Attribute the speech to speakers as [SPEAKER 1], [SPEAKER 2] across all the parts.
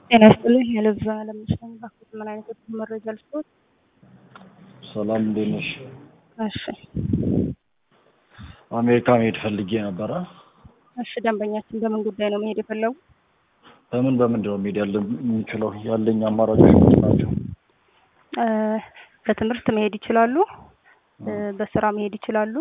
[SPEAKER 1] ጤና ይስጥልኝ የልብስ ለምሳሌ ባክዎት ምን አይነት የትምህርት መረጃ ልስጥዎት?
[SPEAKER 2] ሰላም እንዴት ነሽ?
[SPEAKER 1] እሺ
[SPEAKER 2] አሜሪካ መሄድ ፈልጌ ነበረ።
[SPEAKER 1] እሺ ደንበኛችን በምን ጉዳይ ነው መሄድ የፈለጉ?
[SPEAKER 2] በምን በምንድን ነው መሄድ ያለ የምችለው? ያለኝ አማራጮች ምንድን ናቸው?
[SPEAKER 1] እ በትምህርት መሄድ ይችላሉ። እ በስራ መሄድ ይችላሉ።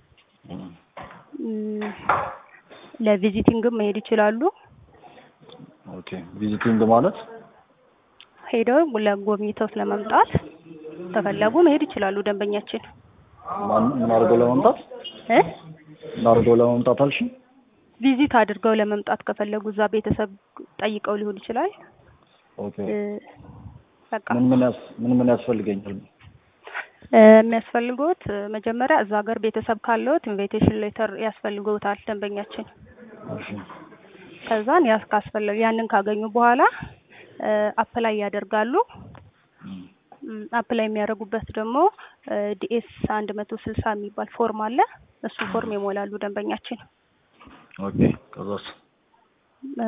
[SPEAKER 1] እም፣ ለቪዚቲንግም መሄድ ይችላሉ።
[SPEAKER 2] ኦኬ ቪዚቲንግ ማለት
[SPEAKER 1] ሄደው ለጎብኝተው ለመምጣት ከፈለጉ መሄድ ይችላሉ። ደንበኛችን
[SPEAKER 2] ማን ምን አድርገው ለመምጣት
[SPEAKER 1] እ
[SPEAKER 2] ምን አድርገው ለመምጣት አልሽኝ?
[SPEAKER 1] ቪዚት አድርገው ለመምጣት ከፈለጉ እዛ ቤተሰብ ጠይቀው ሊሆን ይችላል።
[SPEAKER 2] ኦኬ
[SPEAKER 1] እ በቃ
[SPEAKER 2] ምን ምን ያስ ምን ምን ያስፈልገኛል?
[SPEAKER 1] እ የሚያስፈልገውት እ መጀመሪያ እዛ ሀገር ቤተሰብ ካለዎት ኢንቪቴሽን ሌተር ያስፈልገውታል ደንበኛችን።
[SPEAKER 2] እሺ
[SPEAKER 1] ከዛን ያስ ካስፈለገ ያንን ካገኙ በኋላ እ አፕላይ ያደርጋሉ። እም፣ አፕላይ የሚያደርጉበት ደግሞ ዲኤስ አንድ መቶ ስልሳ የሚባል ፎርም አለ። እሱ ፎርም ይሞላሉ ደንበኛችን።
[SPEAKER 2] ኦኬ ከዛስ
[SPEAKER 1] እ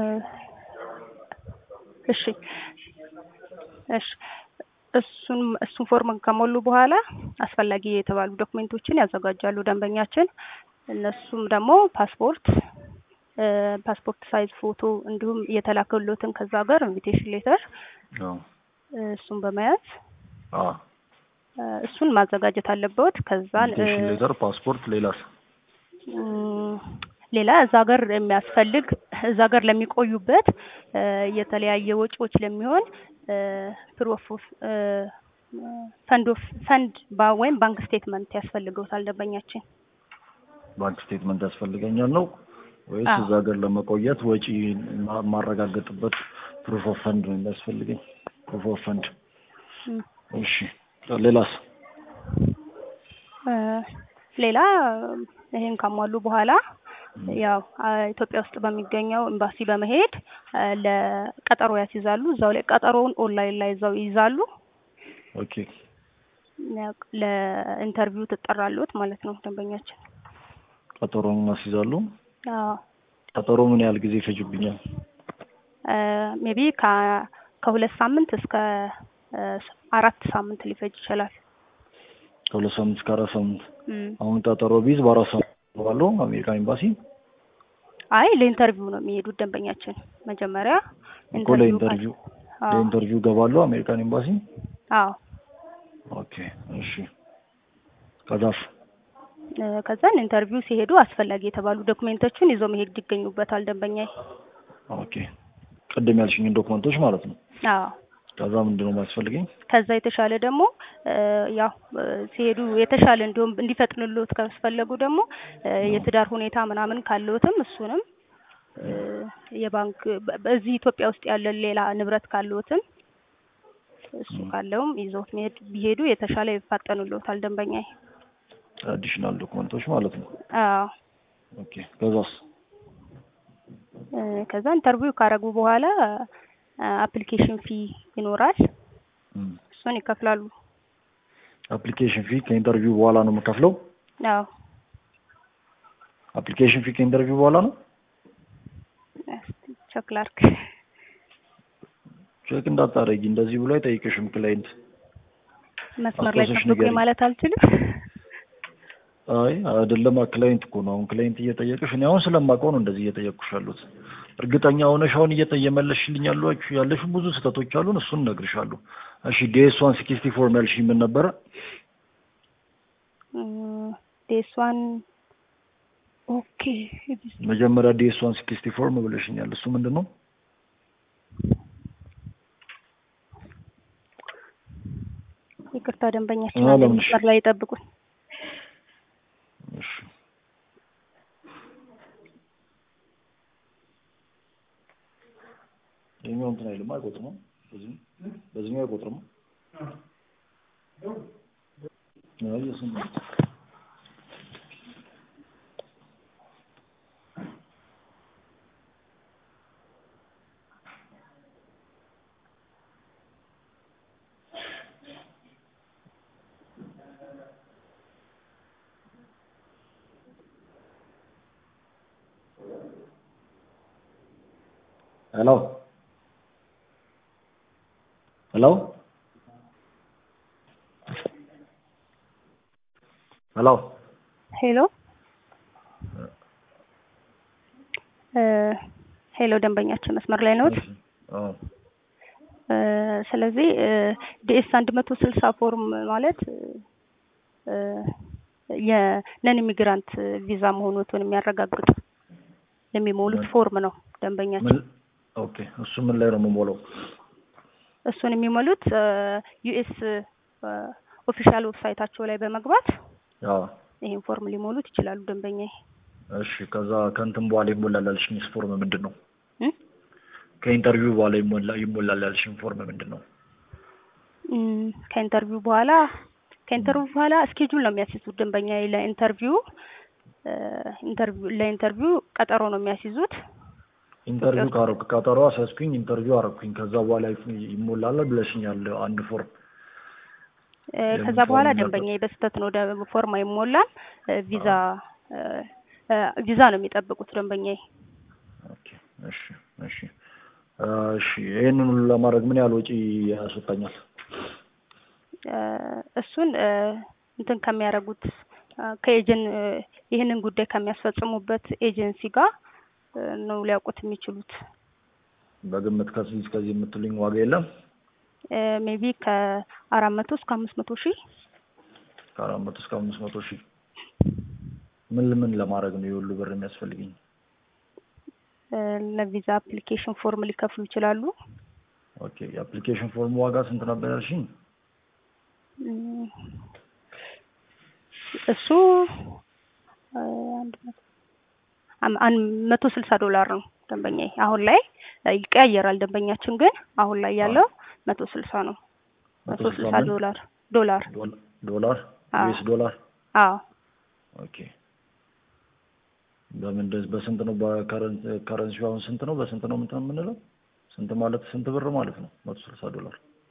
[SPEAKER 1] እሺ እሺ እሱን እሱን ፎርም ከሞሉ በኋላ አስፈላጊ የተባሉ ዶክሜንቶችን ያዘጋጃሉ ደንበኛችን። እነሱም ደግሞ ፓስፖርት እ ፓስፖርት ሳይዝ ፎቶ እንዲሁም የተላከሎትን ከዛ ሀገር ኢንቪቴሽን ሌተር
[SPEAKER 2] አዎ
[SPEAKER 1] እሱን በመያዝ
[SPEAKER 2] አ
[SPEAKER 1] እ እሱን ማዘጋጀት አለበት። ከዛን እ
[SPEAKER 2] ኢንቪቴሽን ሌተር፣ ፓስፖርት፣ ሌላስ?
[SPEAKER 1] እም፣ ሌላ እዛ ሀገር የሚያስፈልግ እዛ ሀገር ለሚቆዩበት እ የተለያየ ወጪዎች ለሚሆን ፕሮፍ ኦፍ ፈንድ ኦፍ ፈንድ ባ- ወይም ባንክ ስቴትመንት ያስፈልገውታል ደንበኛችን።
[SPEAKER 2] ባንክ ስቴትመንት ያስፈልገኛል ነው ወይስ
[SPEAKER 1] አዎ።
[SPEAKER 2] እዛ ሀገር ለመቆየት ወጪ ማ- ማረጋገጥበት ፕሩፍ ኦፍ ፈንድ ነው የሚያስፈልገኝ? ፕሩፍ ኦፍ ፈንድ።
[SPEAKER 1] እም፣
[SPEAKER 2] እሺ ሌላስ?
[SPEAKER 1] እ ሌላ ይሄን ካሟሉ በኋላ ያው አ ኢትዮጵያ ውስጥ በሚገኘው ኤምባሲ በመሄድ እ ለቀጠሮ ያስይዛሉ። እዛው ላይ ቀጠሮውን ኦንላይን ላይ እዛው ይይዛሉ።
[SPEAKER 2] ኦኬ
[SPEAKER 1] ያው ለኢንተርቪው ትጠራሉት ማለት ነው ደንበኛችን።
[SPEAKER 2] ቀጠሮን አስይዛሉ።
[SPEAKER 1] አዎ
[SPEAKER 2] ቀጠሮ ምን ያህል ጊዜ ይፈጅብኛል?
[SPEAKER 1] ሜቢ ከ ከሁለት ሳምንት እስከ እ አራት ሳምንት ሊፈጅ ይችላል።
[SPEAKER 2] ከሁለት ሳምንት እስከ አራት ሳምንት።
[SPEAKER 1] እም።
[SPEAKER 2] አሁን ቀጠሮ ቢይዝ በአራት ሳምንት ባለው አሜሪካ ኤምባሲ
[SPEAKER 1] አይ ለኢንተርቪው ነው የሚሄዱት ደንበኛችን። መጀመሪያ
[SPEAKER 2] እኮ ለኢንተርቪው
[SPEAKER 1] አዎ
[SPEAKER 2] ለኢንተርቪው ገባለሁ አሜሪካን ኤምባሲ።
[SPEAKER 1] አዎ
[SPEAKER 2] ኦኬ እሺ ከዛስ?
[SPEAKER 1] እ ከዛን ኢንተርቪው ሲሄዱ አስፈላጊ የተባሉ ዶክሜንቶችን ይዘው መሄድ ይገኙበታል ደንበኛዬ።
[SPEAKER 2] ኦኬ ቅድም ያልሽኝን ዶክመንቶች ማለት ነው።
[SPEAKER 1] አዎ
[SPEAKER 2] ከዛ ምንድን ነው የሚያስፈልገኝ?
[SPEAKER 1] ከዛ የተሻለ ደግሞ እ ያው እ ሲሄዱ የተሻለ እንዲሁም እንዲፈጥንልዎት ካስፈለጉ ደግሞ እ የትዳር ሁኔታ ምናምን ካለዎትም እሱንም እ የባንክ በ- በዚህ ኢትዮጵያ ውስጥ ያለ ሌላ ንብረት ካለዎትም እሱ ካለውም ይዘውት መሄድ ቢሄዱ የተሻለ ይፋጠኑልዎታል ደንበኛዬ።
[SPEAKER 2] አዲሽናል ዶክመንቶች ማለት ነው።
[SPEAKER 1] አዎ
[SPEAKER 2] ኦኬ ከዛስ?
[SPEAKER 1] እ ከዛ ኢንተርቪው ካረጉ በኋላ አፕሊኬሽን ፊ ይኖራል።
[SPEAKER 2] እም።
[SPEAKER 1] እሱን ይከፍላሉ።
[SPEAKER 2] አፕሊኬሽን ፊ ከኢንተርቪው በኋላ ነው የምከፍለው?
[SPEAKER 1] አዎ
[SPEAKER 2] አፕሊኬሽን ፊ ከኢንተርቪው በኋላ ነው?
[SPEAKER 1] እስቲ ቼክ ላድርግ።
[SPEAKER 2] ቼክ እንዳታረጊ እንደዚህ ብሎ አይጠይቅሽም ክላይንት።
[SPEAKER 1] መስመር ላይ
[SPEAKER 2] አስታውሰሽ
[SPEAKER 1] ጠብቁኝ
[SPEAKER 2] ንገሪኝ።
[SPEAKER 1] ማለት አልችልም።
[SPEAKER 2] አይ አይደለም ክላይንት እኮ ነው። አሁን ክላይንት እየጠየቅሽ እኔ አሁን ስለማውቀው ነው እንደዚህ እየጠየቅኩሽ ያሉት። እርግጠኛ ሆነሽ አሁን እየጠ እየመለስሽልኝ ያሏችሁ ያለሽ ብዙ ስህተቶች አሉን። እሱን እነግርሻለሁ። እሺ ዲኤስ ዋን ሲክስቲ ፎር ያልሽኝ ምን ነበረ?
[SPEAKER 1] ዴስ ዋን ኦኬ።
[SPEAKER 2] መጀመሪያ ዲኤስ ዋን ሲክስቲ ፎር ብለሽኛል። እሱ ምንድን ነው?
[SPEAKER 1] ይቅርታ ደንበኛችን
[SPEAKER 2] አዎ፣
[SPEAKER 1] አንድ
[SPEAKER 2] ለምን?
[SPEAKER 1] መስመር ላይ ይጠብቁኝ።
[SPEAKER 2] እሺ ይኸኛው እንትን አይልም አይቆጥርም። በዚህ በዚህኛው አይቆጥርም። አይ እሱን ነው። ሄሎ ሄሎ ሄሎ
[SPEAKER 1] ሄሎ እ ሄሎ ደንበኛችን መስመር ላይ ነዎት?
[SPEAKER 2] አዎ
[SPEAKER 1] እ ስለዚህ ዲኤስ አንድ መቶ ስልሳ ፎርም ማለት እ የነን ኢሚግራንት ቪዛ መሆኑን የሚያረጋግጥ የሚሞሉት ፎርም ነው ደንበኛችን።
[SPEAKER 2] ምን ኦኬ እሱ ምን ላይ ነው የምሞላው?
[SPEAKER 1] እሱን የሚሞሉት ዩኤስ ኦፊሻል ዌብሳይታቸው ላይ በመግባት
[SPEAKER 2] አዎ
[SPEAKER 1] ይሄን ፎርም ሊሞሉት ይችላሉ ደንበኛዬ።
[SPEAKER 2] እሺ ከዛ ከእንትን በኋላ ይሞላል ያልሽኝ ፎርም ምንድን ነው?
[SPEAKER 1] እ
[SPEAKER 2] ከኢንተርቪው በኋላ ይሞላ ይሞላል ያልሽኝ ፎርም ምንድን ነው?
[SPEAKER 1] እም ከኢንተርቪው በኋላ ከኢንተርቪው በኋላ እስኬጁል ነው የሚያስይዙት ደንበኛዬ ለኢንተርቪው እ ኢንተርቪው ለኢንተርቪው ቀጠሮ ነው የሚያስይዙት።
[SPEAKER 2] ኢንተርቪው ካረኩ ቀጠሮ አስያዝኩኝ፣ ኢንተርቪው አረኩኝ። ከዛ በኋላ ይሞላል ብለሽኛል አንድ ፎርም።
[SPEAKER 1] እ ከዛ በኋላ ደንበኛዬ በስህተት ነው ደ- ፎርም አይሞላም። እ ቪዛ እ እ ቪዛ ነው የሚጠብቁት ደንበኛዬ።
[SPEAKER 2] ኦኬ እሺ እሺ እ እሺ ይሄንን ሁሉ ለማድረግ ምን ያህል ወጪ ያስወጣኛል?
[SPEAKER 1] እ እሱን እ እንትን ከሚያደርጉት እ ከኤጀን እ ይህንን ጉዳይ ከሚያስፈጽሙበት ኤጀንሲ ጋር እ ነው ሊያውቁት የሚችሉት።
[SPEAKER 2] በግምት ከዚህ እስከዚህ የምትሉኝ ዋጋ የለም?
[SPEAKER 1] እ ሜቢ ከአራት መቶ እስከ አምስት መቶ ሺህ
[SPEAKER 2] ከአራት መቶ እስከ አምስት መቶ ሺህ ምን ምን ለማድረግ ነው የሁሉ ብር የሚያስፈልገኝ?
[SPEAKER 1] እ ለቪዛ አፕሊኬሽን ፎርም ሊከፍሉ ይችላሉ።
[SPEAKER 2] ኦኬ የአፕሊኬሽን ፎርም ዋጋ ስንት ነበር ያልሽኝ?
[SPEAKER 1] እም እሱ እ አንድ መቶ አም- አንድ መቶ ስልሳ ዶላር ነው ደንበኛዬ። አሁን ላይ እ ይቀያየራል ደንበኛችን ግን አሁን ላይ ያለው መቶ ስልሳ ነው። መቶ
[SPEAKER 2] መቶ
[SPEAKER 1] ስልሳ
[SPEAKER 2] ስልሳ ምን?
[SPEAKER 1] ዶላር ዶላር
[SPEAKER 2] ዶላ- ዶላር
[SPEAKER 1] አዎ።
[SPEAKER 2] ዩኤስ ዶላር
[SPEAKER 1] አዎ
[SPEAKER 2] ኦኬ በምን እንደዚህ በስንት ነው በከረንሲው አሁን ስንት ነው በስንት ነው እንትን የምንለው ስንት ማለት ስንት ብር ማለት ነው መቶ ስልሳ ዶላር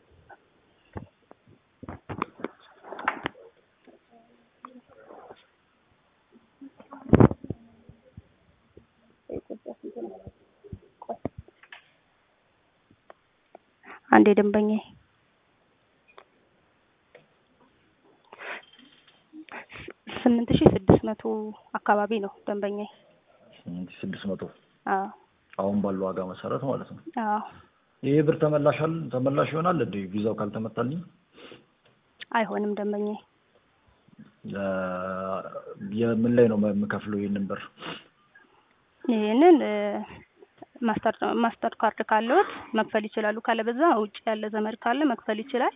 [SPEAKER 1] አንዴ ደንበኛዬ ስምንት ሺህ ስድስት መቶ አካባቢ ነው ደንበኛዬ።
[SPEAKER 2] ስምንት ሺህ ስድስት መቶ
[SPEAKER 1] አዎ
[SPEAKER 2] አሁን ባለው ዋጋ መሰረት ማለት ነው
[SPEAKER 1] አዎ
[SPEAKER 2] ይሄ ብር ተመላሻል ተመላሽ ይሆናል እንዴ ቪዛው ካልተመታልኝ
[SPEAKER 1] አይሆንም ደንበኛዬ።
[SPEAKER 2] ለ- የምን ላይ ነው የምከፍለው ይሄንን ብር
[SPEAKER 1] ይህንን እ ማስተር ማስተር ካርድ ካለዎት መክፈል ይችላሉ። ካለበዛ ውጭ ያለ ዘመድ ካለ መክፈል ይችላል።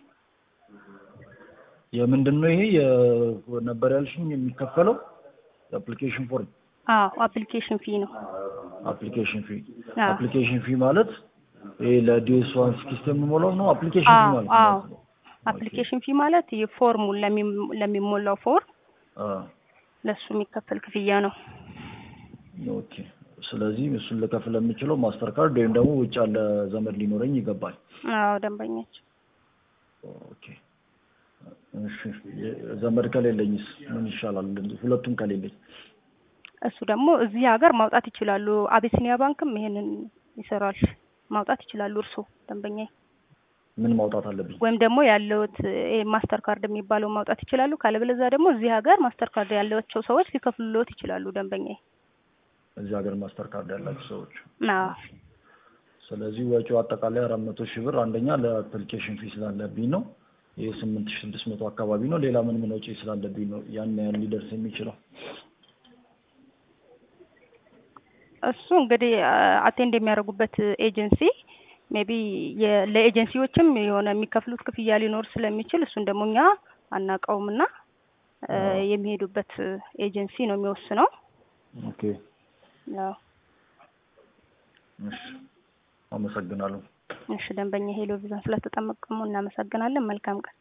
[SPEAKER 2] የምንድን ነው ይሄ የ- ነበር ያልሽኝ የሚከፈለው የአፕሊኬሽን ፎርም
[SPEAKER 1] አዎ አፕሊኬሽን ፊ ነው።
[SPEAKER 2] አፕሊኬሽን ፊ
[SPEAKER 1] አዎ
[SPEAKER 2] አፕሊኬሽን ፊ ማለት ይሄ ለዲኤስ ዋን ሲስተም የምሞላው ነው አፕሊኬሽን ፊ
[SPEAKER 1] አዎ
[SPEAKER 2] ማለት
[SPEAKER 1] አዎ
[SPEAKER 2] ነው
[SPEAKER 1] አፕሊኬሽን ፊ ማለት የፎርሙን ለሚ- ለሚሞላው ፎርም
[SPEAKER 2] አ
[SPEAKER 1] ለሱ የሚከፈል ክፍያ ነው።
[SPEAKER 2] ኦኬ ስለዚህ እሱን ልከፍል የምችለው ማስተር ካርድ ወይም ደግሞ ውጭ ያለ ዘመድ ሊኖረኝ ይገባል
[SPEAKER 1] አዎ ደንበኛች
[SPEAKER 2] ኦኬ እሺ ዘመድ ከሌለኝስ ምን ይሻላል ሁለቱም ከሌለኝ
[SPEAKER 1] እሱ ደግሞ እዚህ ሀገር ማውጣት ይችላሉ። አቢሲኒያ ባንክም ይሄንን ይሰራል። ማውጣት ይችላሉ እርስዎ ደንበኛዬ።
[SPEAKER 2] ምን ማውጣት አለብኝ
[SPEAKER 1] ወይም ደግሞ ያለውት ይሄ ማስተር ካርድ የሚባለው ማውጣት ይችላሉ። ካለበለዚያ ደግሞ እዚህ ሀገር ማስተር ካርድ ያላቸው ሰዎች ሊከፍሉልዎት ይችላሉ ደንበኛዬ።
[SPEAKER 2] እዚህ ሀገር ማስተር ካርድ ያላችሁ ሰዎች
[SPEAKER 1] አዎ
[SPEAKER 2] ስለዚህ ወጪው አጠቃላይ አራት መቶ ሺህ ብር አንደኛ ለአፕሊኬሽን ፊ ስላለብኝ ነው ይህ ስምንት ሺህ ስድስት መቶ አካባቢ ነው ሌላ ምን ምን ወጪ ስላለብኝ ነው ያን ያህል ሊደርስ የሚችለው
[SPEAKER 1] እሱ እንግዲህ አቴንድ የሚያደርጉበት ኤጀንሲ ሜቢ ለኤጀንሲዎችም የሆነ የሚከፍሉት ክፍያ ሊኖር ስለሚችል እሱን ደግሞ እኛ አናውቀውም እና እ የሚሄዱበት ኤጀንሲ ነው የሚወስነው።
[SPEAKER 2] ኦኬ
[SPEAKER 1] ያው
[SPEAKER 2] እሺ አመሰግናለሁ
[SPEAKER 1] እሺ ደንበኛ ሄሎ ቪዛን ስለተጠቀሙ እናመሰግናለን። መልካም ቀን።